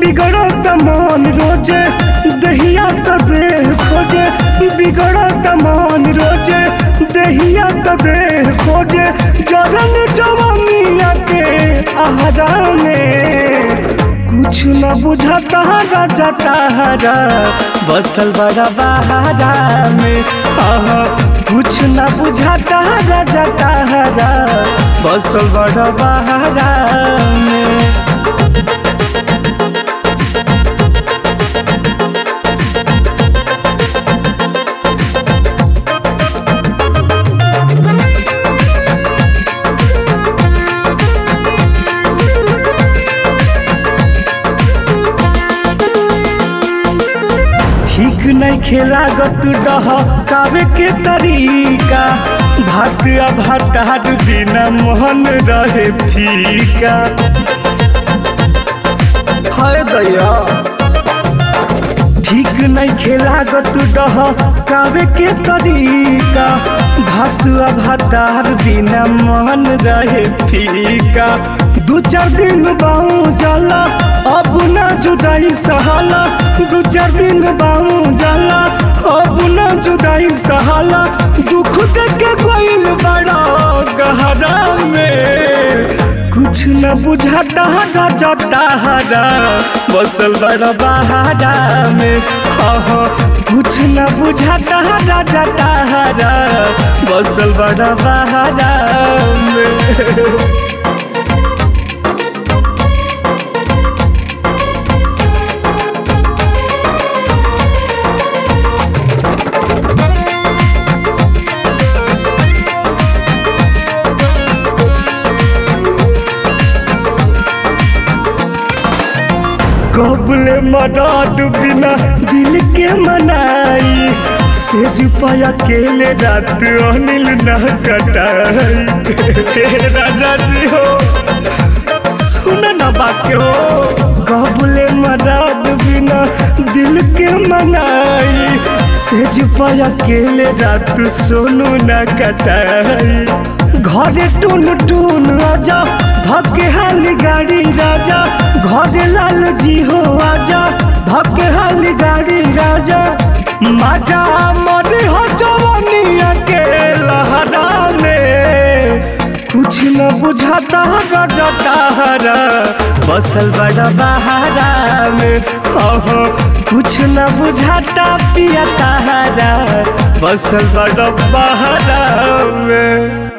बिगड़त मन रोजे दहिया त देह खोजे बिगड़त मन रोजे दहिया त देह खोजे जरन जवानिया के आहारा में कुछ न बुझाता राजा तारा बसल बड़ा बहारा में आहा, कुछ न बुझाता राजा तारा बसल बड़ा बहारा में ठीक नहीं खेला गत डह कावे के तरीका भात आ भातार बिना मोहन रहे फीका हाय दया ठीक नहीं खेला गत डह कावे के तरीका भात आ भातार बिना मोहन रहे फीका दू चार दिन बाऊ जाला अब ना जुदाई सहाला दू चार दिन बाऊ जाला अब ना जुदाई सहाला दुख देख के कोइल बड़ा गहरा में कुछ न बुझाता राजा तारा बसल बड़ा बहारा में आहा, कुछ न बुझाता राजा तारा बसल बड़ा बहारा में कबले मराद बिना दिल के मनाई सेज पाया केले रात अनिल न कटाई हे राजा जी हो सुन न बाके हो कबले मराद बिना दिल के मनाई सेज पाया केले रात सोनू न कटाई घरे टून टून आजा धके हाली गाड़ी राजा घरे लाल जी हो आजा धके हाली गाड़ी राजा माजा मरे हो जवानिया के लहरा में कुछ न बुझाता राजा तारा बसल बड़ा बहारा में हो हो कुछ न बुझाता पिया तारा बसल बड़ा बहारा में